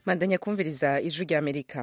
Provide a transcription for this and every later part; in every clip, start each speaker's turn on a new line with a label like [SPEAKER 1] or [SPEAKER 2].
[SPEAKER 1] mandanya kumviriza ijwi rya amerika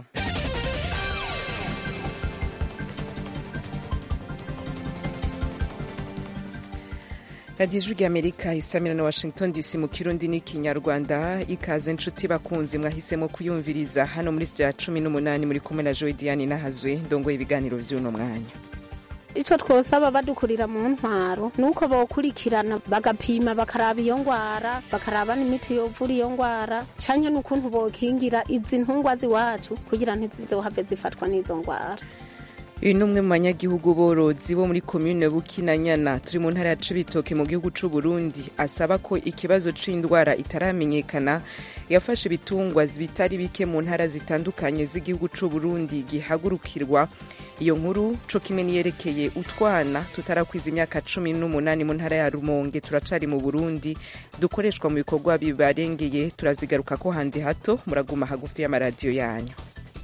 [SPEAKER 1] radiyo ijwi rya amerika isamira na washington dc mu kirundi n'ikinyarwanda ikaze nshuti bakunzi mwahisemo kuyumviriza hano muri ya cumi n'umunani muri kumwe na joy diane nahazwe ndongoye ibiganiro vy'uno mwanya
[SPEAKER 2] ico twosaba badukurira mu ntwaro nuko bokurikirana bagapima bakaraba iyo ngwara bakaraba n'imiti yovura iyo ngwara canke n'ukuntu bokingira izi ntungwa ziwacu kugira ntizizohave zifatwa n'izo ngwara
[SPEAKER 1] uyu ni umwe mu banyagihugu borozi bo muri komine bukinanyana turi mu ntara ya cibitoke mu gihugu c'u burundi asaba ko ikibazo c'indwara itaramenyekana yafashe ibitungwa bitari bike mu ntara zitandukanye z'igihugu c'u burundi gihagurukirwa iyo nkuru co kimwe niyerekeye utwana tutarakwiza imyaka cumi n'umunani mu ntara ya rumonge turacari mu burundi dukoreshwa mu bikorwa bibarengeye turazigaruka ko handi hato muraguma hagufi y'amaradiyo yanyu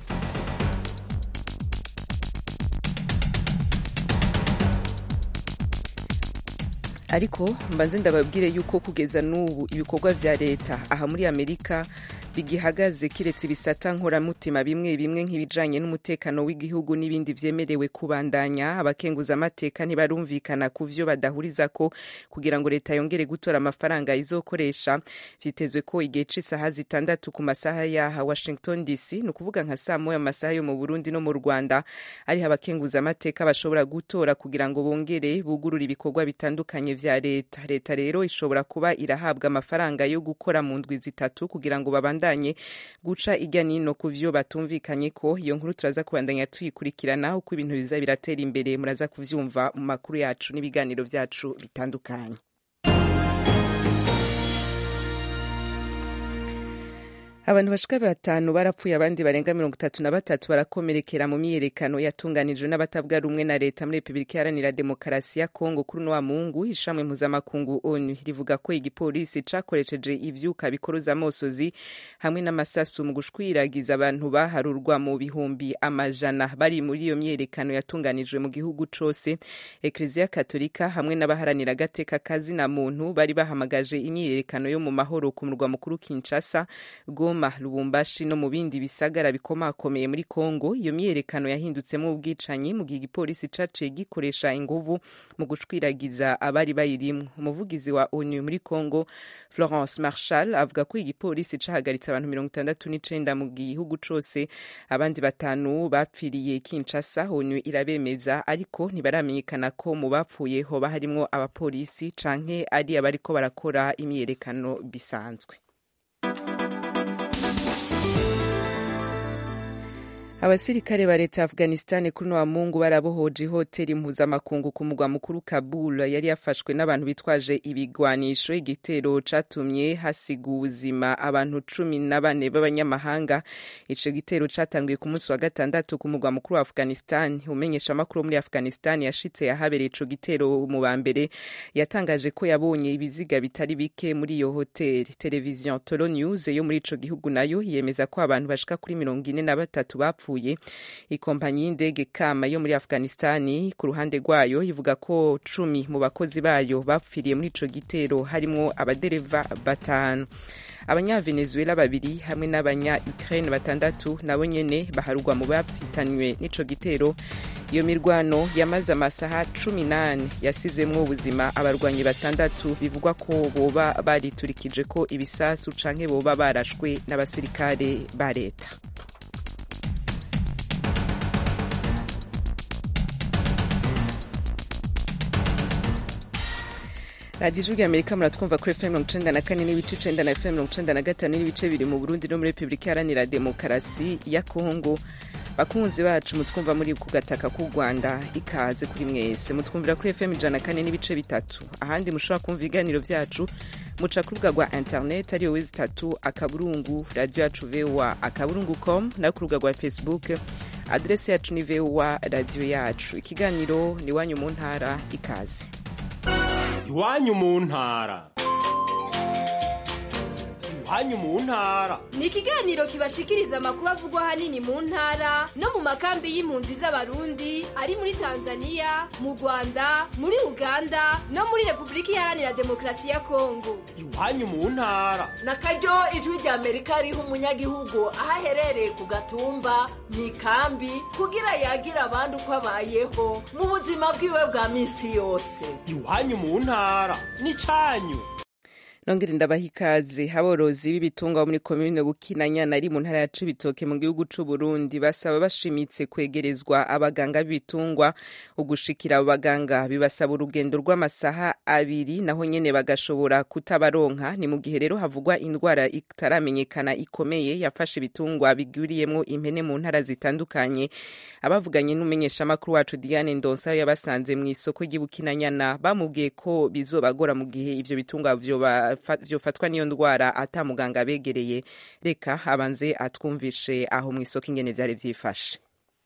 [SPEAKER 1] ariko mbanze ndababwire yuko kugeza n'ubu ibikorwa vya leta aha muri amerika bigihagaze kiretse ibisata nkoramutima bimwe bimwe nk'ibijanye n'umutekano w'igihugu n'ibindi vyemerewe kubandanya abakenguza amateka ntibarumvikana ku vyo badahurizako kugira ngo leta yongere gutora amafaranga izokoresha vyitezwe ko igihe c'isaha zitandatu ku masaha yaha washington dc ni ukuvuga nka saa moya amasaha yo mu burundi no mu rwanda ariho abakenguza amateka bashobora gutora kugira ngo bongere bugurure ibikorwa bitandukanye vya leta leta rero ishobora kuba irahabwa amafaranga yo gukora mu ndwi zitatu kugira ngo babandanye guca irya nino ku vyo batumvikanye ko iyo nkuru turaza kubandanya tuyikurikirana uko ibintu biza biratera imbere muraza kuvyumva mu makuru yacu n'ibiganiro vyacu bitandukanye abantu bashika batanu barapfuye abandi barenga mirongo itatu na batatu barakomerekera mu myiyerekano yatunganijwe n'abatavuga rumwe na leta muri repubulika iharanira demokarasi ya kongo kuri uno wa mungu ishamwe mpuzamakungu onu rivuga ko igipolisi cakoresheje ivyuka bikoroza amosozi hamwe n'amasasu mu gushwiragiza abantu baharurwa mu bihumbi amajana bari muri iyo myiyerekano yatunganijwe mu gihugu cose ekleziya katolika hamwe n'abaharanira agateka kazina muntu bari bahamagaje imyiyerekano yo mu mahoro ku murwa mukuru kinshasa goma lubumbashi no mu bindi bisagara bikomakomeye muri kongo iyo myiyerekano yahindutsemo ubwicanyi mu gihe igipolisi caciye gikoresha inguvu mu gushwiragiza abari bayirimwo umuvugizi wa onu muri kongo florence marshal avuga ko igipolisi cahagaritse abantu mirongo itandatu n'icenda mu gihugu cose abandi batanu bapfiriye kinshasa onu irabemeza ariko ntibaramenyekana ko mu bapfuye hoba harimwo abapolisi canke ari abariko barakora imyiyerekano bisanzwe abasirikare ba leta ya afghanistan kuri wa mungu barabohoje ihoteli mpuzamakungu ku mugwa mukuru kabul yari yafashwe n'abantu bitwaje ibigwanisho igitero catumye hasiga ubuzima abantu cumi na bane b'abanyamahanga ico gitero catanguye ku munsi wa gatandatu ku mugwa mukuru wa afghanistan umenyesha amakuru muri afghanistan yashitse yahabereye ico gitero mu ba mbere yatangaje ko yabonye ibiziga bitari bike muri iyo hoteli televiziyo tolo news yo muri ico gihugu nayo yemeza ko abantu bashika kuri mirongo ine na batatu bapfuye bapfuye ikompanyi y'indege kama yo muri afghanistani ku ruhande rwayo ivuga ko cumi mu bakozi bayo bapfiriye muri ico gitero harimwo abadereva batanu abanyavenezuela babiri hamwe n'abanya ukraine batandatu nabo nyene baharugwa mu bapitanywe n'ico gitero iyo mirwano yamaze amasaha cumi n'ane yasizemwo ubuzima abarwanyi batandatu bivugwa ko boba bariturikije ko ibisasu canke boba barashwe n'abasirikare ba leta radiyo ijwi amerika muratwumva kuri fm mirongo icenda na kane n'ibice icenda na fm mirongo icenda na gatanu n'ibice biri mu burundi no muri repubulika iharanira demokarasi ya kongo bakunzi bacu mutwumva muri ku gataka k'u rwanda ikaze kuri mwese mutwumvira kuri fm ijana na kane n'ibice bitatu ahandi mushobora kumva ibiganiro vyacu muca ku rubuga rwa internet ariyo wezi itatu akaburungu radiyo yacu voa akaburungu com nayo ku rubuga rwa facebook adresi yacu ni voa radiyo yacu ikiganiro ni iwanyu mu ntara ikaze
[SPEAKER 3] iwanyu mu ntara iwanyu mu ntara
[SPEAKER 4] ni ikiganiro kibashikiriza amakuru avugwa ahanini mu ntara no mu makambi y'impunzi z'abarundi ari muri tanzania mu rwanda muri uganda no muri repubulika iharanira demokarasi ya kongo
[SPEAKER 3] iwanyu mu ntara
[SPEAKER 5] na karyo ijwi rya amerika riha umunyagihugu aho aherereye ku gatumba mu ikambi kugira yagira abandi uko abayeho mu buzima bwiwe bwa minsi yose
[SPEAKER 3] iwanyu mu ntara n'icanyu
[SPEAKER 1] nongere ndabaha ikaze aborozi b'ibitungwa bo muri komine bukinanyana ari mu ntara ya cibitoke mu gihugu c'u Burundi basaba bashimitse kwegerezwa abaganga b'ibitungwa ugushikira abo baganga bibasaba urugendo rw'amasaha abiri naho nyene bagashobora kutabaronka ni mu gihe rero havugwa indwara itaramenyekana ikomeye yafashe ibitungwa bigwiriyemwo impene mu ntara zitandukanye abavuganye n'umumenyeshamakuru wacu Diane Ndonsa yabasanze mu isoko ry'Ibukinanyana bamubwiye ko bizobagora mu gihe ivyo bitungwa vyoba vyofatwa n'iyo ndwara ata muganga abegereye reka abanze atwumvishe aho mu isoko ingene vyari vyifashe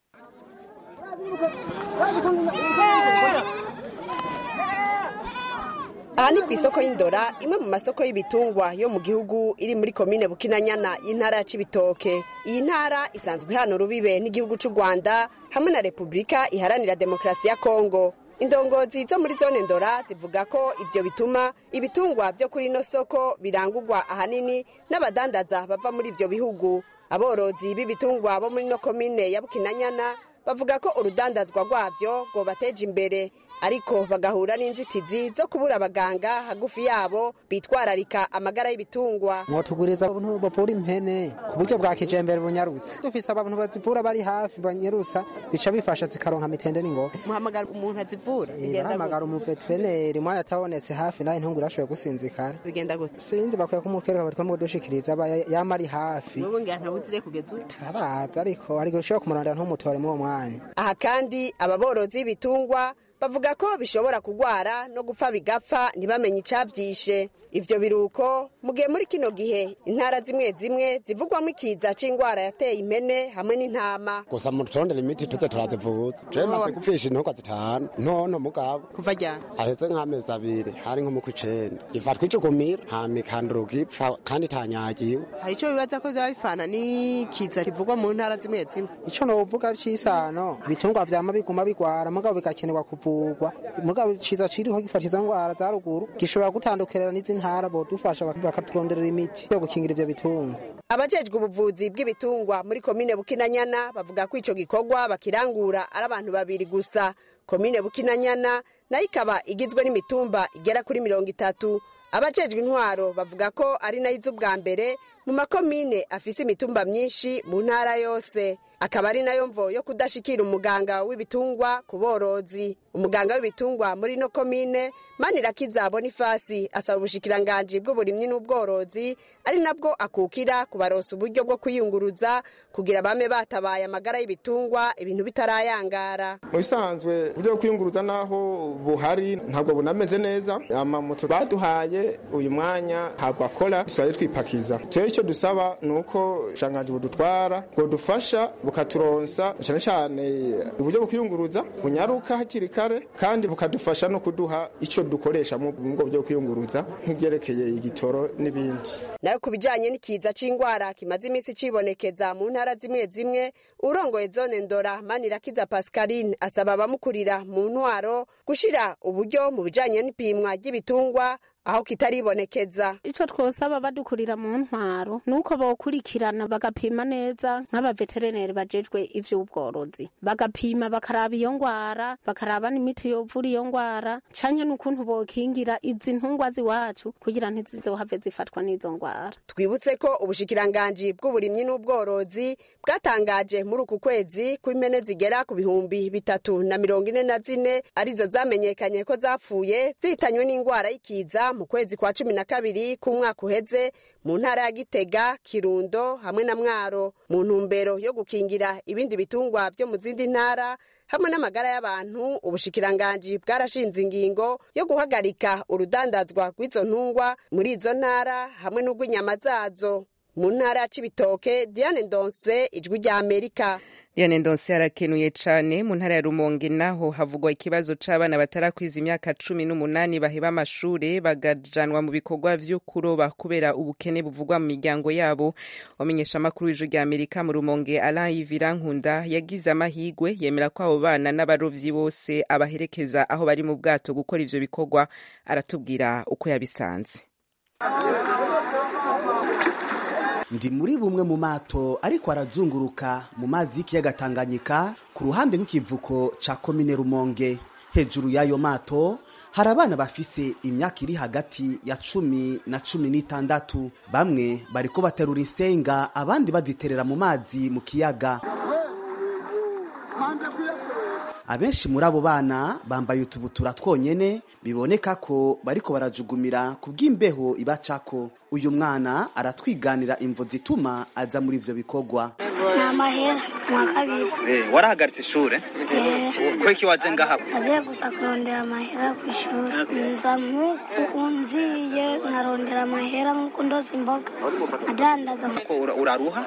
[SPEAKER 6] aha ni ku isoko y'indora imwe mu masoko y'ibitungwa yo mu gihugu iri muri komine bukinanyana y'intara ya cibitoke iyi ntara isanzwe ihana urubibe n'igihugu c'u rwanda hamwe na repubulika iharanira demokarasi ya kongo indongozi zo muri zone ndora zivuga ko ivyo bituma ibitungwa vyo kuri ino soko birangurwa ahanini n'abadandaza bava muri ivyo bihugu aborozi b'ibitungwa bo muri ino komine ya bukinanyana bavuga ko urudandazwa rwavyo rwobateje imbere ariko bagahura n'inzitizi zo kubura abaganga hagufi yabo bitwararika amagara y'ibitungwa
[SPEAKER 7] mwotuguriza abantu bavura impene ku buryo bwa kijembere bunyarutse dufise abantu bazivura bari hafi banyarutsa bica bifasha zikaronka mitende n'ingoga
[SPEAKER 6] muhamagara umuntu azivura
[SPEAKER 7] barahamagara umuveterineri mwanya atabonetse hafi nawe ntungu urashoboye gusinzikana
[SPEAKER 6] bigenda gute
[SPEAKER 7] sinzi bakwiye kumutwereka bariko mudushikiriza aba yama ari hafi
[SPEAKER 6] wowe ngira ntawuzire kugeza ubu
[SPEAKER 7] turabaza ariko ariko ushobora kumurondera ntumutore muri uwo mwanya
[SPEAKER 6] aha kandi aba borozi b'ibitungwa bavuga ko bishobora kugwara no gupfa bigapfa ntibamenye icavyishe ivyo biruko mu gihe muri kino gihe intara zimwe zimwe zivugwamo ikiza c'ingwara yateye impene hamwe n'intama
[SPEAKER 8] gusa muturondera imiti tuze turazivuza jewe maze gupfisha intogwa zitanu ntono mugabo
[SPEAKER 6] kuva ryari
[SPEAKER 8] aheze nk'amezi abiri hari nko mu kw'icenda ifatwa icugumira hama ikanduruka ipfa kandi itanyagiwe
[SPEAKER 6] hari ico bibaza ko vyaba bifana n'ikiza kivugwa mu ntara zimwe zimwe
[SPEAKER 7] ico novuga c'isano ibitungwa vyama biguma bigwara mugabo bigakenerwa kuvugwa mugabo ciza ciriho gifasha izo ngwara za ruguru gishobora gutandukanira n'izi ntara bodufasha bakaturonderera imiti yo gukingira ivyo bitungwa
[SPEAKER 6] abajejwe ubuvuzi bw'ibitungwa muri komine bukinanyana bavuga ko ico gikorwa bakirangura ari abantu babiri gusa komine bukinanyana nayo ikaba igizwe n'imitumba igera kuri mirongo itatu abajejwe intwaro bavuga ko ari nayo iza ubwa mbere mu makomine afise imitumba myinshi mu ntara yose akaba ari nayo mvo yo kudashikira umuganga w'ibitungwa ku borozi umuganga w'ibitungwa muri ino komine manirakiza bonifasi asaba ubushikiranganji bw'uburimyi n'ubworozi ari nabwo akukira kubaronsa uburyo bwo kwiyunguruza kugira bame batabaye amagara y'ibitungwa ibintu bitarayangara
[SPEAKER 9] mu bisanzwe uburyo bwo kwiyunguruza naho buhari ntabwo bunameze neza amamoto baduhaye uyu mwanya ntabwo akora dusigaye twipakiza tuyo icyo dusaba ni uko ubushikiranganji budutwara bwodufasha bukaturonsa cyane cyane uburyo bwo kwiyunguruza bunyaruka hakiri kare kandi bukadufasha no kuduha icyo dukoresha mu bwo bwo kwiyunguruza nk'ibyerekeye igitoro n'ibindi
[SPEAKER 6] nayo ku bijanye n'ikiza c'ingwara kimaze iminsi cibonekeza mu ntara zimwe zimwe urongoye zone ndora manirakiza pascaline asaba abamukurira mu ntwaro gushira uburyo mu bijanye n'ipimwa ry'ibitungwa aho kitaribonekeza
[SPEAKER 2] ico twosaba badukurira mu ntwaro nuko bokurikirana bagapima neza nk'abaveterineri bajejwe ivy'ubworozi bagapima bakaraba iyo ngwara bakaraba n'imiti yovura iyo ngwara canke n'ukuntu bokingira izi ntungwa ziwacu kugira ntizizohave zifatwa n'izo ngwara
[SPEAKER 6] twibutse ko ubushikiranganji bw'uburimyi n'ubworozi bwatangaje muri uku kwezi ko impene zigera ku bihumbi bitatu na mirongo ine na zine arizo zamenyekanye ko zapfuye zihitanywe n'ingwara y'ikiza mu kwezi kwa cumi na kabiri k'umwaka uheze mu ntara ya gitega kirundo hamwe na mwaro mu ntumbero yo gukingira ibindi bitungwa vyo mu zindi ntara hamwe n'amagara y'abantu ubushikiranganji bwarashinze ingingo yo guhagarika urudandazwa rw'izo ntungwa muri izo ntara hamwe n'urw'inyama zazo mu ntara ya cibitoke diane ndonse ijwi rya amerika
[SPEAKER 1] Diane Ndonse arakenuye cane mu ntara ya Rumonge naho havugwa ikibazo c'abana batarakwiza imyaka cumi n'umunani baheba amashure bagajanwa mu bikorwa vyo kuroba kubera ubukene buvugwa mu miryango yabo wamenyesha amakuru w'ijwi rya Amerika mu Rumonge Alain Yvira Nkunda yagize amahigwe yemera ko abo bana n'abarovyi bose abaherekeza aho bari mu bwato gukora ivyo bikorwa aratubwira uko yabisanze
[SPEAKER 10] ndi muri bumwe mu mato ariko arazunguruka mu mazi y'ikiyaga Tanganyika ku ruhande rw'ikivuko ca komine Rumonge hejuru y'ayo mato hari abana bafise imyaka iri hagati ya cumi na cumi n'itandatu bamwe bariko baterura insenga abandi baziterera mu mazi mu kiyaga abenshi muri abo bana bambaye utubutura twonyene biboneka ko bariko barajugumira ku bw'imbeho ibacako uyu mwana aratwiganira imvo zituma aza muri ivyo bikorwa
[SPEAKER 11] ni amahera mwa kabiri
[SPEAKER 12] Eh, warahagaritse ishure ko iki waje ngaha
[SPEAKER 11] agiye gusa kurondera amahera ku ishuri nza nk'uku nziye nkarondera amahera nk'uko ndoza imboga adandaza
[SPEAKER 12] ko ura- uraruha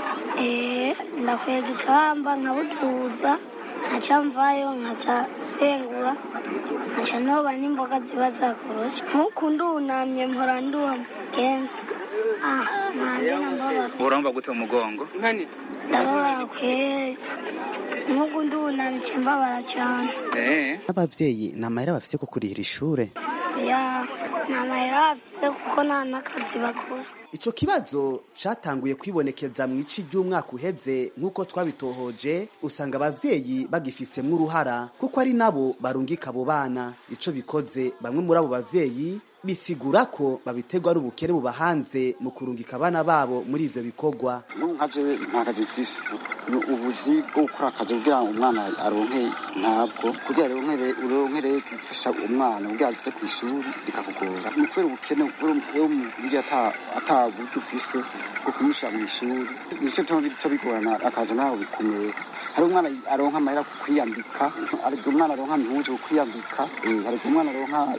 [SPEAKER 11] Eh, ndakwega ikamba nkabutuza nkaca mvayo nkaca sengura nkaca noba n'imboga ziba zakoroshe nk'uku ndunamye mpora nduha mugenzi ah nanjye nambabara
[SPEAKER 12] urumva gute mu mugongo
[SPEAKER 11] ndababara kweri nk'uku ndunamye nca mbabara cyane
[SPEAKER 12] Eh,
[SPEAKER 10] abavyeyi ni amahera bafise ko kurihira ishure
[SPEAKER 11] ya ni amahera bafise kuko nta n'akazi bakora
[SPEAKER 10] ico kibazo catanguye kwibonekeza mu ici ry'umwaka uheze nk'uko twabitohoje usanga abavyeyi bagifisemwo uruhara kuko ari nabo barungika abo bana ico bikoze bamwe muri abo bavyeyi bisigura ko babiterwa ari ubukene bubahanze mu kurungika abana babo muri ivyo bikorwa
[SPEAKER 13] nka jewe nta kazi mfise Ni ubuzi bwo gukora akazi kugira ngo umwana aronke ntabwo kugira aronkere uronkere gufasha umwana kugira ageze ku ishuri bikakugora ni kubera ubukene bwo mu buryo ata ata buryo ufise bwo kumushyira mu ishuri nico tuma bica bigorana akazi nawe bikomeye hari umwana aronka amahera ku kwiyambika hari umwana aronka impuzu ku kwiyambika eh, hari umwana aronka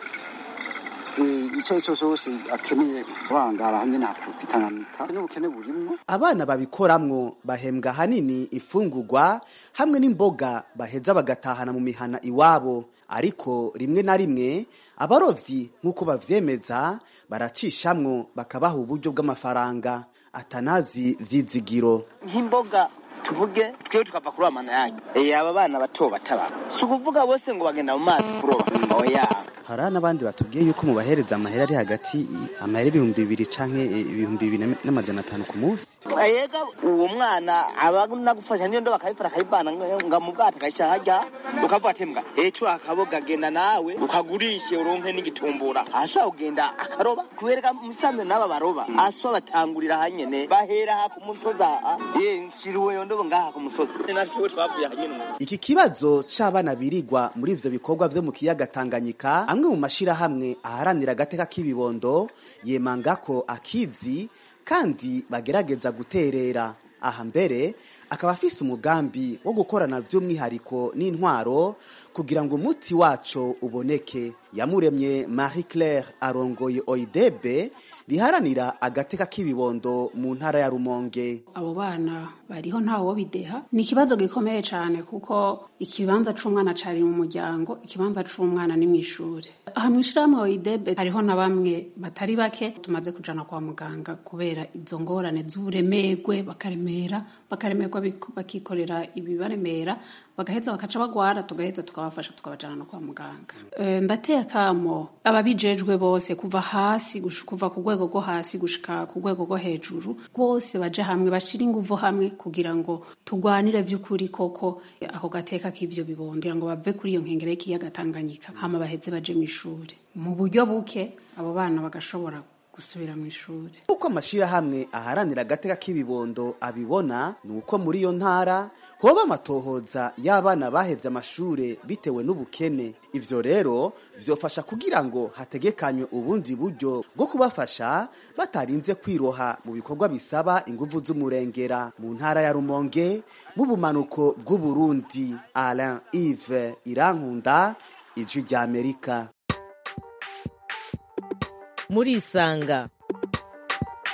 [SPEAKER 13] eh, ico ico cose akeneye kurangara nyene hakwitanganika n'ubukene burimwo
[SPEAKER 10] abana babikoramwo bahembwa hanini ifungurwa hamwe n'imboga baheza bagatahana mu mihana iwabo ariko rimwe na rimwe abarovyi nk'uko bavyemeza baracishamwo bakabaha uburyo bw'amafaranga atanazi vyizigiro
[SPEAKER 14] nk'imboga tuvuge twiwe tukava kuroba amana yanyu Eh, aba bana bato bataba si ukuvuga bose ngo bagenda mu mazi kuroba oya
[SPEAKER 10] hari n'abandi batubwiye yuko mubahereza amahera ari hagati amahera ibihumbi bibiri canke ibihumbi bibiri n'amajana atanu ku munsi
[SPEAKER 14] yega uwo mwana aba nagufasha niyo ndo bakabifata akayivana nga mu bwato akayicara harya ukavuga ati mbwa eco akaboga genda nawe ukagurishe uronke n'igitumbura ashobora kugenda akaroba kubereka musanze n'aba baroba aswa batangurira hanyene bahera ha ku musozi aha ye nshiriweyo ndobo ngaha ku musozi natwe twavuye hanyene
[SPEAKER 10] iki kibazo c'abana birigwa muri ivyo bikorwa vyo mu kiyaga Tanganyika amwe mu mashirahamwe aharanira agateka k'ibibondo yemanga ko akizi kandi bagerageza guterera aha mbere akaba afise umugambi wo gukorana by'umwihariko n'intwaro kugira ngo umuti waco uboneke yamuremye Marie Claire arongoye oidebe riharanira agateka k'ibibondo mu ntara ya Rumonge
[SPEAKER 15] abo bana bariho ntawo bideha ni ikibazo gikomeye cyane kuko ikibanza c'umwana cari mu muryango ikibanza c'umwana ni mw'ishure aha mw'ishirahamwe oidebe hariho na bamwe batari bake tumaze kujana kwa muganga kubera izo ngorane z'uburemegwe bakaremera bakaremerwa bik- bakikorera ibibaremera bagaheza bakaca bagwara tugaheza tukabafasha tukabajana no kwa muganga e, ndateye akamo ababijejwe bose kuva hasi gush- kuva ku rwego rwo hasi gushika ku rwego rwo hejuru bose baje hamwe bashira inguvu hamwe kugira ngo tugwanire vy'ukuri koko eh, ako gateka k'ivyo bibondo kugira ngo bave kuri iyo nkengera y'ikiyaga Tanganyika hama baheze baje mw'ishure mu buryo buke abo bana bagashobora gusubira mw'ishure
[SPEAKER 10] uko amashirahamwe aharanira agateka k'ibibondo abibona ni uko muri iyo ntara hoba amatohoza y'abana bahevye amashure bitewe n'ubukene ivyo rero vyofasha kugira ngo hategekanywe ubundi buryo bwo kubafasha batarinze kwiroha mu bikorwa bisaba inguvu z'umurengera mu ntara ya rumonge mu bumanuko bw'uburundi alain ive irankunda ijwi ry'amerika
[SPEAKER 16] murisanga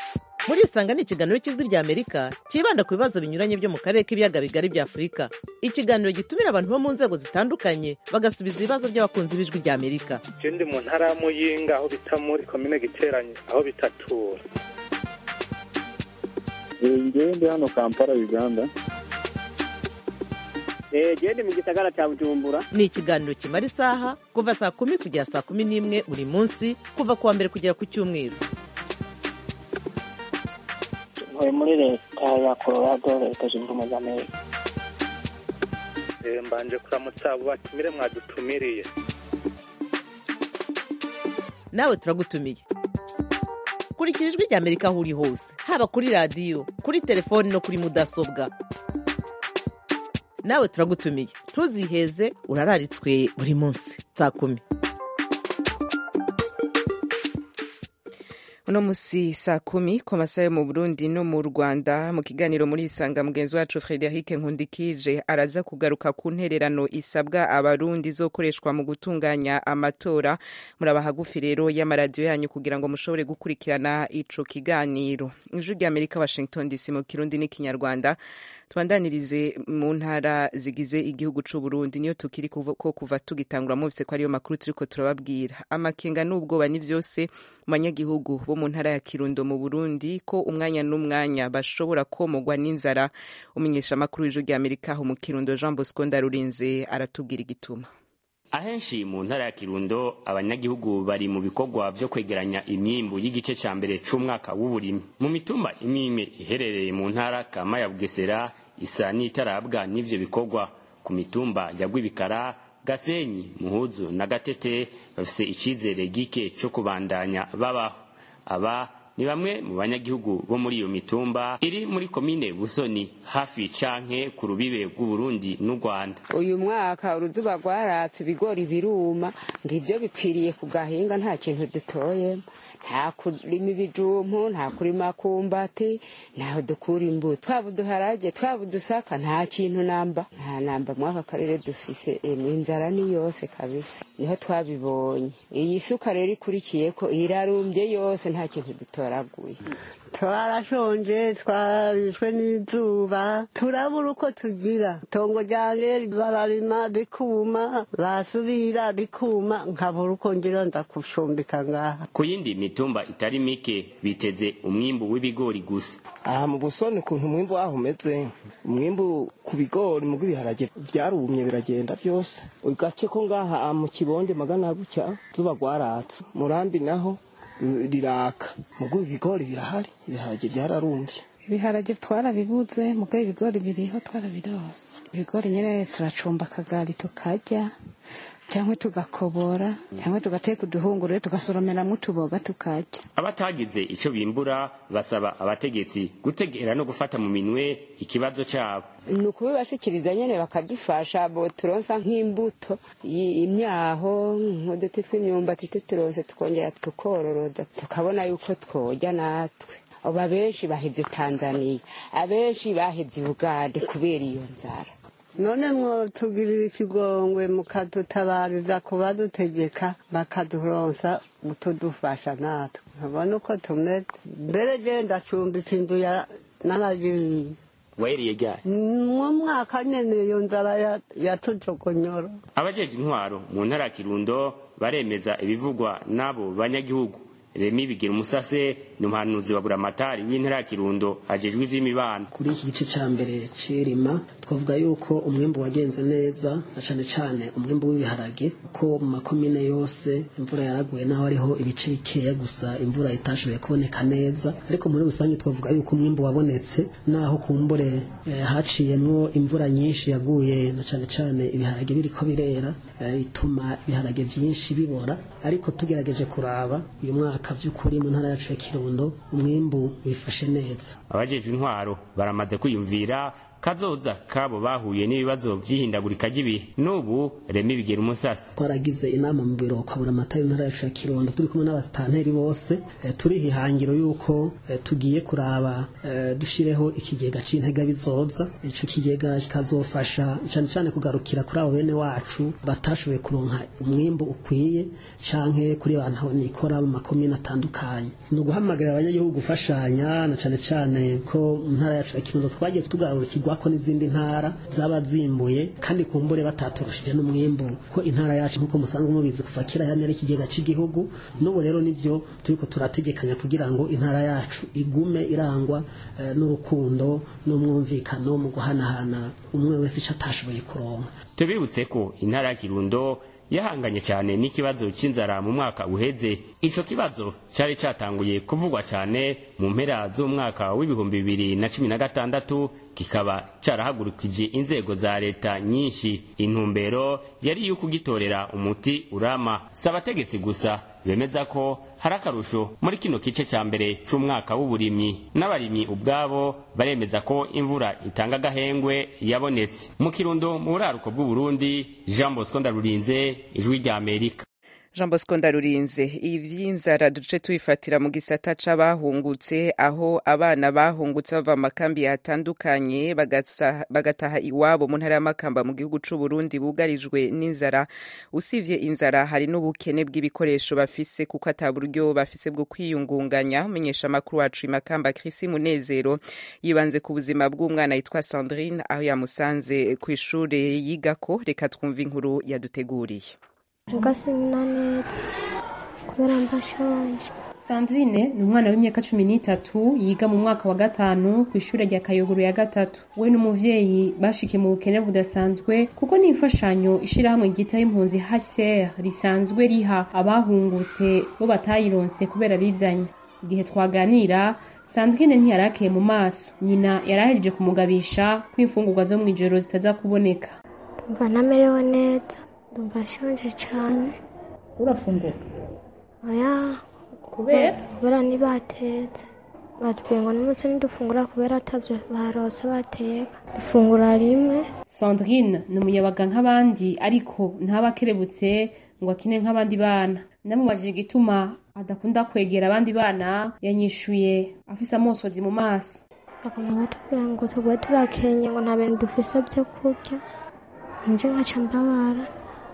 [SPEAKER 16] murisanga ni ikiganiro cy'ijwi rya amerika cyibanda ku bibazo binyuranye byo mu karere k'ibiyaga bigari bya afurika ikiganiro gitumira abantu bo mu nzego zitandukanye bagasubiza ibibazo by'abakunzi b'ijwi rya amerika
[SPEAKER 17] je ndi mu ntara ya muyinga aho bita muri komine giteranye aho bitatura
[SPEAKER 18] ngewe ndi hano kampala uganda
[SPEAKER 19] gende mu gisagara cya bujumbura
[SPEAKER 16] ni ikiganiro kimara isaha kuva saa kumi kugera saa kumi n'imwe buri munsi kuva ku wa mbere kugera ku cyumweru
[SPEAKER 19] ntuye muri leta ya colorado leta zunze ubumwe za amerika
[SPEAKER 17] Eh, mbanje kuramutsa abo batumire mwadutumiriye
[SPEAKER 16] nawe turagutumiye kurikira ijwi rya amerika aho uri hose haba kuri radiyo kuri telefoni no kuri mudasobwa nawe turagutumiye ntuziheze urararitswe buri munsi saa kumi
[SPEAKER 1] uno musi saa kumi ku masaha yo mu burundi no mu rwanda mu kiganiro muri isanga mugenzi wacu frederic nkundikije araza kugaruka ku ntererano isabwa abarundi izokoreshwa mu gutunganya amatora muraba hagufi rero y'amaradiyo yanyu kugira ngo mushobore gukurikirana ico kiganiro ijwi rya amerika washington dc mu kirundi n'ikinyarwanda tubandanirize mu ntara zigize igihugu c'u Burundi niyo tukiri kuva, ko kuva tugitangura muvise ko ariyo makuru turiko turababwira amakenga n'ubwoba ni vyose mu banyagihugu bo mu ntara ya Kirundo mu Burundi ko umwanya n'umwanya bashobora komogwa n'inzara umenyesha amakuru y'ijwi rya Amerika aho mu Kirundo Jean Bosco Ndarurinze aratubwira igituma
[SPEAKER 20] ahenshi mu ntara ya kirundo abanyagihugu bari mu bikorwa vyo kwegeranya imyimbu y'igice ca mbere c'umwaka w'uburimi mu mitumba imwe imwe iherereye mu ntara kama ya bugesera isa n'itarabwa n'ivyo bikorwa ku mitumba ya rwibikara gasenyi muhuzu na gatete bafise icizere gike co kubandanya babaho aba ni bamwe mu banyagihugu bo muri iyo mitumba iri muri komine busoni hafi canke ku rubibe rw'uburundi n'u rwanda
[SPEAKER 21] uyu mwaka uruzuba rwaratse ibigori biruma ngo ibyo bipfiriye ku gahinga nta kintu dutoyemo nta kurima ibijumpu nta kurima kumbati ntaho dukura imbuto twaba uduharage twaba udusaka nta kintu namba nta namba muri aka karere dufise emwe inzara ni yose kabisa niho twabibonye iyi suka rero ikurikiye ko irarumbye yose nta kintu dutoraguye
[SPEAKER 22] twarashonje twarishwe n'izuba turabura uko tugira itongo ryanjye bararima bikuma basubira bikuma nkabura uko ngira nza kushumbika ngaha
[SPEAKER 20] ku yindi mitumba itari mike biteze umwimbu w'ibigori gusa
[SPEAKER 23] aha mu busoni ukuntu umwimbu waho umeze umwimbu ku bigori mu bw'ibiharage byarumye biragenda byose ugace ko ngaha mu kibonde magana gutya zuba rwaratse murambi naho riraka mugo ibigori birahari ibiharage byararumbye
[SPEAKER 24] ibiharage twarabibuze mugo ibigori biriho twarabirose ibigori nyine turacumba akagari tukarya cyangwa tugakobora cyangwa tugateka uduhungurure tugasoromeramo utuboga tukarya
[SPEAKER 20] abatagize ico bimbura basaba abategetsi gutegera no gufata mu minwe ikibazo cabo
[SPEAKER 21] ni ukubibashyikiriza nyine bakadufasha bo turonsa nk'imbuto imyaho nk'uduti tw'imyumbati tuturonse tukongera tukororoda tukabona yuko twoja natwe ubu abenshi baheze tanzaniya abenshi baheze ubugande kubera iyo nzara
[SPEAKER 22] none mwotugirira ikigongwe mukadutabariza kubadutegeka bakaduronsa utudufasha natwe nkabona uko tumeze mbere je ndacumbitse inzu naragiriye
[SPEAKER 20] waheriye ryari
[SPEAKER 22] mu mwaka nyene iyo nzara yatujogonyoro
[SPEAKER 20] abajeje intwaro mu ntara ya kirundo baremeza ibivugwa n'abo banyagihugu remi bigira umusase ni umuhanuzi wa buramatari w'intara ya kirundo ajejwe ivy'imibano
[SPEAKER 25] kuri iki gice ca mbere c'irima twavuga yuko umwimbu wagenze neza na cane cane umwimbu w'ibiharage ko mu makomine yose imvura yaraguye naho ariho ibice bikeya gusa imvura itashoboye kuboneka neza ariko muri rusange twavuga yuko umwimbu wabonetse naho kumbure eh, haciyemwo imvura nyinshi yaguye na cane cane ibiharage biriko birera bituma ibiharage vyinshi bibora ariko tugerageje kuraba uyu mwaka vy'ukuri mu ntara yacu ya kirundo umwimbu wifashe neza
[SPEAKER 20] abajejwe intwaro baramaze kwiyumvira kazoza kabo bahuye n'ibibazo vy'ihindagurika ry'ibihe n'ubu remi bigera umusasi
[SPEAKER 25] twaragize inama mu biro kwa buramatari ntara yacu ya kirundo turi kumwe n'abasitanteri bose eh, turiha ihangiro yuko eh, tugiye kuraba eh, dushireho ikigega c'intega bizoza ico kigega kikazofasha cane cane kugarukira kuri abo bene wacu batashoboye kuronka umwimbu ukwiye canke kuri bantu nikora mu makomine atandukanye ni uguhamagarira abanyagihugu gufashanya na cane cane ko mu ntara yacu ya kirundo twagiye tugarukirwako n'izindi ntara zaba zimbuye kandi kumbure bataturushije n'umwimbu ko intara yacu nk'uko musanzwe mubizi kuva kera yamye ari ikigega cy'igihugu n'ubu rero nivyo turiko turategekanya kugira ngo intara yacu igume irangwa eh, n'urukundo n'umwumvikano mu guhanahana umwe wese ico atashoboye kuronka
[SPEAKER 20] tubibutse ko intara ya kirundo yahanganye cyane n'ikibazo cy'inzara mu mwaka uheze ico kibazo cari catanguye kuvugwa cyane mu mpera z'umwaka w'ibihumbi bibiri na cumi na gatandatu kikaba carahagurukije inzego za leta nyinshi intumbero yari yuko ugitorera umuti urama si abategetsi gusa bemeza ko hari akarusho muri kino gice cya mbere c'umwaka w'uburimyi n'abarimyi ubwabo baremeza ko imvura itanga agahengwe yabonetse mu kirundo mu buraruko bw'uburundi jean bosco ndarurinze ijwi rya amerika
[SPEAKER 1] jean bosco ndarurinze ivy'inzara duce tubifatira mu gisata c'abahungutse aho abana bahungutse bava mu makambi atandukanye bagasa- bagataha iwabo mu ntara y'amakamba mu gihugu c'uburundi bugarijwe n'inzara usivye inzara hari n'ubukene bw'ibikoresho bafise kuko ata buryo bafise bwo kwiyungunganya umenyesha amakuru wacu imakamba krisi munezero yibanze ku buzima bw'umwana yitwa sandrine aho yamusanze kw'ishure yigako reka twumve inkuru yaduteguriye
[SPEAKER 3] ugasimina neza kubera mbashonje
[SPEAKER 4] Sandrine ni umwana w'imyaka cumi n'itatu yiga mu mwaka wa gatanu ku ishuri rya Kayogoro ya gatatu we n'umuvyeyi bashikiye mu bukene budasanzwe kuko ni imfashanyo ishirahamwe ryitaho impunzi HCR risanzwe riha abahungutse bo batayironse kubera bizanye igihe twaganira Sandrine ntiyarakeye mu maso nyina yarahejeje kumugabisha ko imfungurwa zo mw'ijoro zitaza kuboneka
[SPEAKER 3] ndumva ntamerewe neza ndumva nshonje cyane
[SPEAKER 4] urafungura
[SPEAKER 3] oya
[SPEAKER 4] kubera
[SPEAKER 3] kubera ntibatetse batubwiye ngo n'umunsi ntidufungura kubera atabyo barose bateka dufungura rimwe
[SPEAKER 4] Sandrine ni umuyabaga nk'abandi ariko ntaba akerebutse ngo akine nk'abandi bana namubajije igituma adakunda kwegera abandi bana yanyishuye afise amosozi mu maso
[SPEAKER 3] bakaba batubwira ngo tugwe turakenye ngo nta bintu dufise byo kurya nje nkaca mbabara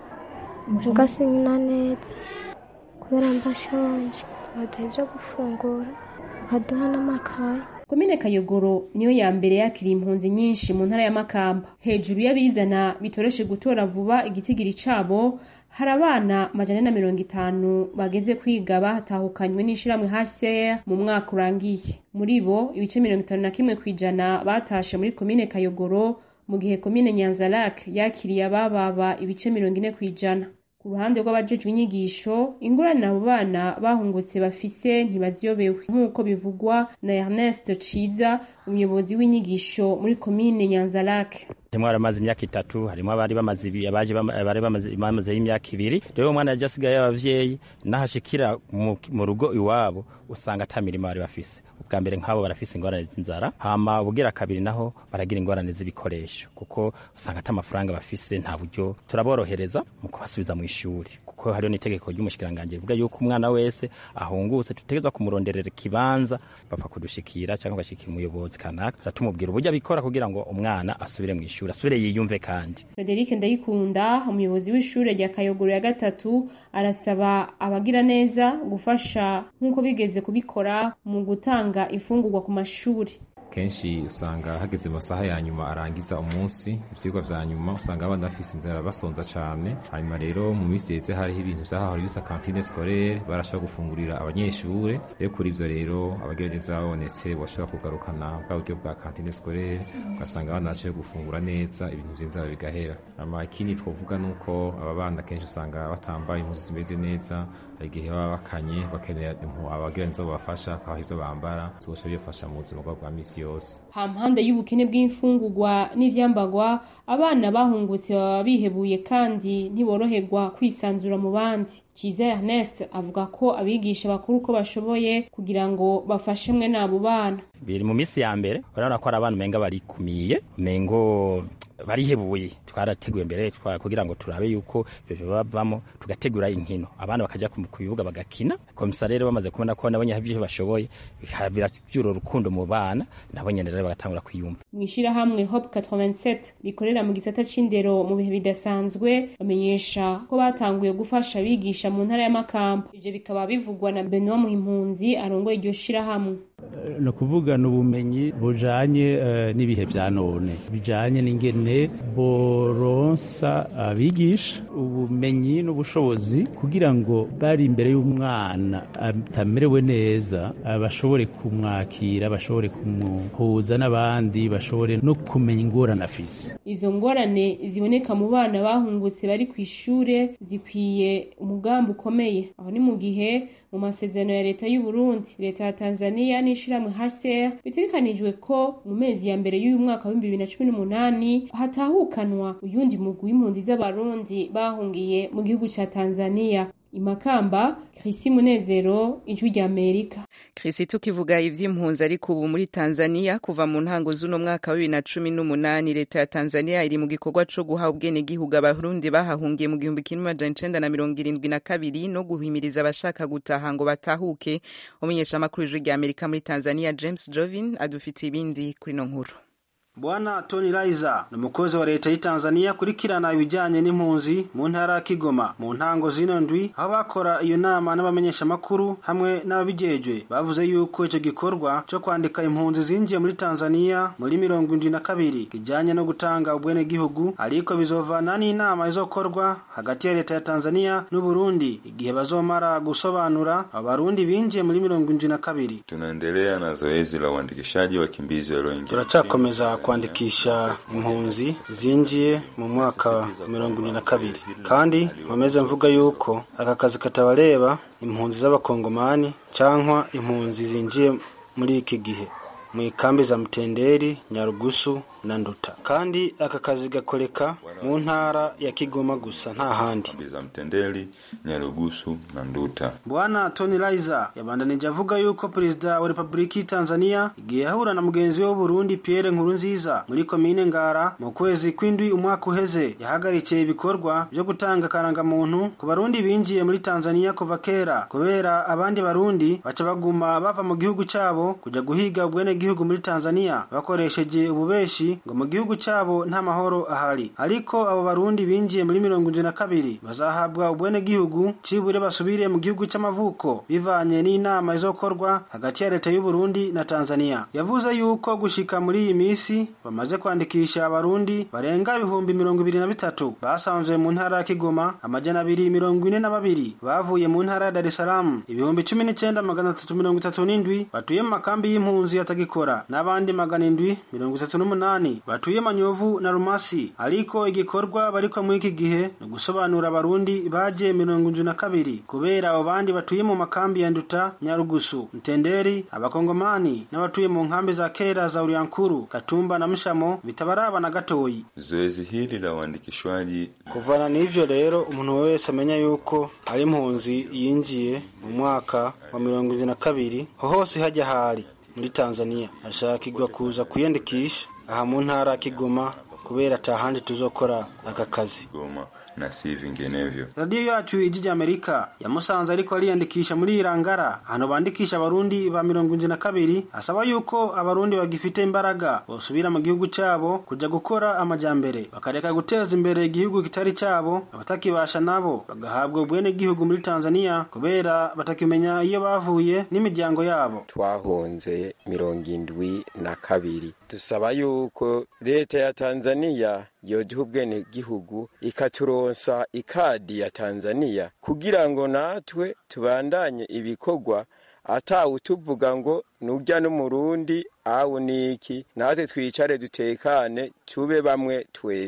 [SPEAKER 3] ngasinyina neza kubera mbashonje baduha ibyo gufungura bakaduha n'amakaye
[SPEAKER 4] komine kayogoro niyo ya mbere yakiriye impunzi nyinshi mu ntara ya makamba hejuru y'abizana bitoreshe gutora vuba igitigiri cabo hari abana majana na mirongo itanu bageze kwiga bahatahukanywe n'ishirahamwe HCR mu mwaka urangiye muri bo ibice mirongo itanu na kimwe kw'ijana batashe muri komine kayogoro mu gihe komine nyanzarake yakiriye abababa ibice mirongo ine kw'ijana ku ruhande rw'abajejwe inyigisho ingorane abo bana bahungutse bafise ntibaziyobewe nk'uko bivugwa na Ernest Ciza umuyobozi w'inyigisho muri komine Nyanzarake
[SPEAKER 5] harimo abamaze imyaka itatu harimo abari bamaze ibi abaje bama- bari bamaze bamaze imyaka ibiri rero umwana yaje asigaye y'abavyeyi nahashikira mu, mu rugo iwabo usanga ata mirimo bari bafise ubwa mbere nk'abo barafise ingorane z'inzara hama ubugira kabiri naho baragira ingorane z'ibikoresho kuko usanga ata amafaranga bafise nta buryo turaborohereza mu kubasubiza mu ishuri kuko hariho n'itegeko ry'umushikiranganji rivuga yuko umwana wese ahungutse dutegerezwa kumuronderera ikibanza bapfa kudushikira cyangwa bashikira umuyobozi kanaka tuca tumubwira uburyo abikora kugira ngo umwana asubire mu ishuri asubire yiyumve kandi
[SPEAKER 4] Frederic Ndayikunda umuyobozi w'ishure rya Kayogoro ya gatatu arasaba abagira neza gufasha nk'uko bigeze kubikora mu gutanga imfungurwa ku mashuri
[SPEAKER 7] kenshi usanga hageze mu masaha ya nyuma arangiza umunsi ivyigwa vya nyuma usanga abana bafise inzara basonza cane hanyuma rero mu minsi yeze hariho ibintu vyahahora bisa kantine scolaire barashobora gufungurira abanyeshure rero kuri ivyo rero abagira neza babonetse bashobora kugarukana bwa buryo bwa kantine scolaire ugasanga abana bashoboye gufungura neza ibintu vy'inzara bigahera hama ikindi twovuga nuko aba bana kenshi usanga batambaye impuzu zimeze neza hari igihe baba bakanye bakenera impu abagira neza babafasha akabaha ivyo bambara zose bibafasha mu buzima bwabo bwa misi misi yose
[SPEAKER 4] hampande y'ubukene bw'imfungurwa n'ivyambagwa abana bahungutse baba bihebuye kandi ntiboroherwa kwisanzura mu bandi Kiza Ernest avuga ko abigisha bakuru uko bashoboye kugira ngo bafashe mwe n'abo bana
[SPEAKER 5] biri mu misi ya mbere urabona ko ari abana umenga barikumiye umengo barihebuye twarateguye mbere kugira ngo turabe yuko ivyo bavamo tugategura inkino abana bakaja ku bibuga bagakina komisa rero bamaze kubona ko nabo nyine ivyo bashoboye biravyura urukundo mu bana nabo nyene rero bagatangura kwiyumva
[SPEAKER 4] mw'ishirahamwe Hope 87 rikorera mu gisata c'indero mu bihe bidasanzwe bamenyesha ko batanguye gufasha abigisha mu ntara y'amakamba ivyo bikaba bivugwa na Benoit Muhimpunzi arongoye iryo shirahamwe
[SPEAKER 2] ni ukuvuga ni ubumenyi bujanye uh, n'ibihe vya none bijanye n'ingene boronsa abigisha ubumenyi n'ubushobozi kugira ngo bari imbere y'umwana atamerewe neza bashobore kumwakira bashobore kumuhuza n'abandi bashobore no kumenya ingorane afise
[SPEAKER 4] izo ngorane ziboneka mu bana bahungutse bari ku ishure zikwiye umugambi ukomeye aho ni mu gihe mu masezerano ya leta y'u Burundi leta ya Tanzania n'ishirahamwe HCR bitegekanijwe ko mu mezi ya mbere y'uyu mwaka wa 2018 hatahukanwa uyundi mugwi w'impunzi z'abarundi bahungiye mu gihugu ca Tanzania imakamba Chrisi Munezero ijwi rya Amerika
[SPEAKER 1] Chrisi tukivuga ivy'impunzi ariko ubu muri Tanzania kuva mu ntango z'uno mwaka wa 2018 leta ya Tanzania iri mu gikorwa co guha ubwene gihugu abarundi bahahungiye mu gihumbi kimwe amajana icenda na mirongo irindwi na kabiri no guhimiriza abashaka gutaha ngo batahuke umunyeshamakuru w'ijwi rya Amerika muri Tanzania James Jovin adufitiye ibindi kuri no nkuru
[SPEAKER 6] Bwana Tony Raiza ni umukozi wa leta y'Tanzania kurikirana ibijyanye n'impunzi mu ntara ya Kigoma mu ntango zino ndwi aho bakora iyo nama n'abamenyeshamakuru hamwe n'ababijejwe bavuze yuko icyo gikorwa cyo kwandika impunzi zinjiye muri Tanzania muri mirongo indwi na kabiri kijyanye no gutanga ubwene gihugu ariko bizovana n'inama izokorwa hagati ya leta ya Tanzania n'u Burundi igihe bazomara gusobanura abarundi binjiye muri mirongo indwi na kabiri
[SPEAKER 8] tunaendelea na zoezi la uandikishaji wakimbizi walioingia
[SPEAKER 6] turacakomeza kwandikisha impunzi zinjiye mu mwaka wa mirongo ine na kabiri kandi nkomeze mvuga yuko aka kazi katabareba impunzi z'abakongomani cyangwa impunzi zinjiye muri iki gihe mu ikambi za mutenderi nyarugusu na nduta kandi aka kazi gakoreka mu ntara ya kigoma gusa nta handi
[SPEAKER 8] za mtendeli nyarugusu na nduta
[SPEAKER 6] bwana tony raiza yabandanije avuga yuko perezida wa repubulika y'Tanzania igihe ahura na mugenzi we w'uburundi pierre nkurunziza muri komine ngara mu kwezi kw'indwi umwaka uheze yahagarikiye ibikorwa byo gutanga karangamuntu ku barundi binjiye muri tanzania kuva kera kubera abandi barundi baca baguma bava mu gihugu cyabo kujya guhiga ubwene gihugu muri tanzania bakoresheje ububeshi ngo mu gihugu cyabo nta mahoro ahari ariko abo barundi binjiye muri mirongo indwi na kabiri bazahabwa ubwene gihugu cibure basubire mu gihugu cy'amavuko bivanye n'inama izokorwa hagati ya leta y'u Burundi na Tanzania yavuze yuko gushika muri iyi misi bamaze kwandikisha abarundi barenga ibihumbi mirongo ibiri na bitatu basanzwe mu ntara ya Kigoma amajana abiri mirongo ine na babiri bavuye mu ntara ya Dar es Salaam ibihumbi cumi n'icenda magana atatu mirongo itatu n'indwi batuye mu makambi y'impunzi yatagikora n'abandi magana indwi mirongo itatu n'umunani batuye Manyovu na Rumasi ariko igikorwa bariko muri iki gihe ni gusobanura abarundi baje mirongo indwi na kabiri kubera abo bandi batuye mu makambi ya Nduta Nyarugusu Mtenderi abakongomani n'abatuye mu nkambi za kera za Uriankuru Katumba na Mshamo bitabaraba na gatoyi
[SPEAKER 8] zoezi hili la uandikishwaji
[SPEAKER 6] kuvana n'ivyo rero umuntu wese amenya yuko ari impunzi yinjiye mu mwaka wa mirongo indwi na kabiri hose hajya hari muri Tanzania ashakirwa kuza kwiyandikisha aha mu ntara ya Kigoma kubera atahandi tuzokora aka kazi
[SPEAKER 8] Goma na si vinginevyo.
[SPEAKER 6] radiyo yacu ijwi rya amerika yamusanze ariko ariyandikisha muri irangara ahantu bandikisha abarundi ba mirongo indwi na kabiri asaba yuko abarundi bagifite imbaraga bosubira mu gihugu cyabo kujya gukora amajyambere bakareka guteza imbere igihugu kitari cyabo abatakibasha nabo bagahabwa ubwene gihugu muri tanzania kubera batakimenya iyo bavuye n'imiryango yabo
[SPEAKER 9] twahunze mirongo indwi na kabiri dusaba yuko leta ya tanzania yoduha ubwene gihugu ikaturonsa ikadi ya tanzania kugira ngo natwe tubandanye ibikorwa atawutuvuga ngo nujya n'umurundi awu niki natwe twicare dutekane tube bamwe twese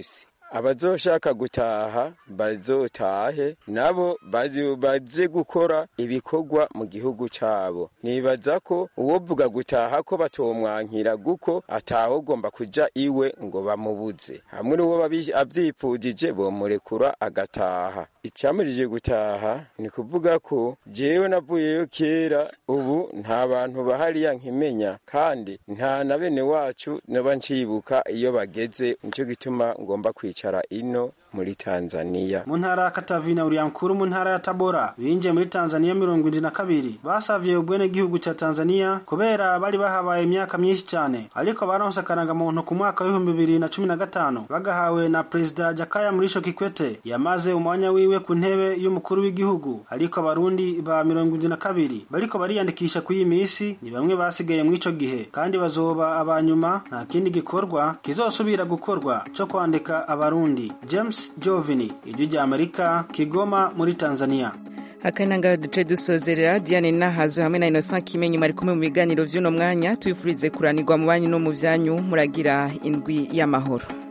[SPEAKER 9] abazoshaka gutaha bazotahe nabo baze gukora ibikorwa mu gihugu cabo nibaza ko uwovuga gutaha ko batomwankira guko atahogomba kuja iwe ngo bamubuze hamwe n'uwo avyipfujije bomurekura agataha icamujije gutaha ni kuvuga ko jewe navuyeyo kera ubu nta bantu bahariya nkimenya kandi nta na bene wacu noba ncibuka iyo bageze nico gituma ngomba kwicara ino muri Tanzania
[SPEAKER 6] mu ntara ya Katavina uriya mkuru mu ntara ya Tabora binjiye muri Tanzania mirongo indwi na kabiri basavye ubwene gihugu ca Tanzania kubera bari bahabaye imyaka myinshi cyane ariko baronse akarangamuntu ku mwaka w'ibihumbi bibiri na cumi na gatanu bagahawe na perezida Jakaya Mrisho Kikwete yamaze umwanya wiwe ku ntebe y'umukuru w'igihugu ariko abarundi ba mirongo indwi na kabiri bariko bariyandikisha ku iyi misi ni bamwe basigaye mu ico gihe kandi bazoba abanyuma nta kindi gikorwa kizosubira gukorwa co kwandika abarundi James Jovini ijwi rya Amerika Kigoma muri Tanzania
[SPEAKER 1] akananga duce dusozerera Diane Nahazo hamwe na Innocent Kimenyi mari kumwe mu biganiro vy'uno mwanya tuyifurize kuranirwa mu banyu no mu vyanyu muragira indwi y'amahoro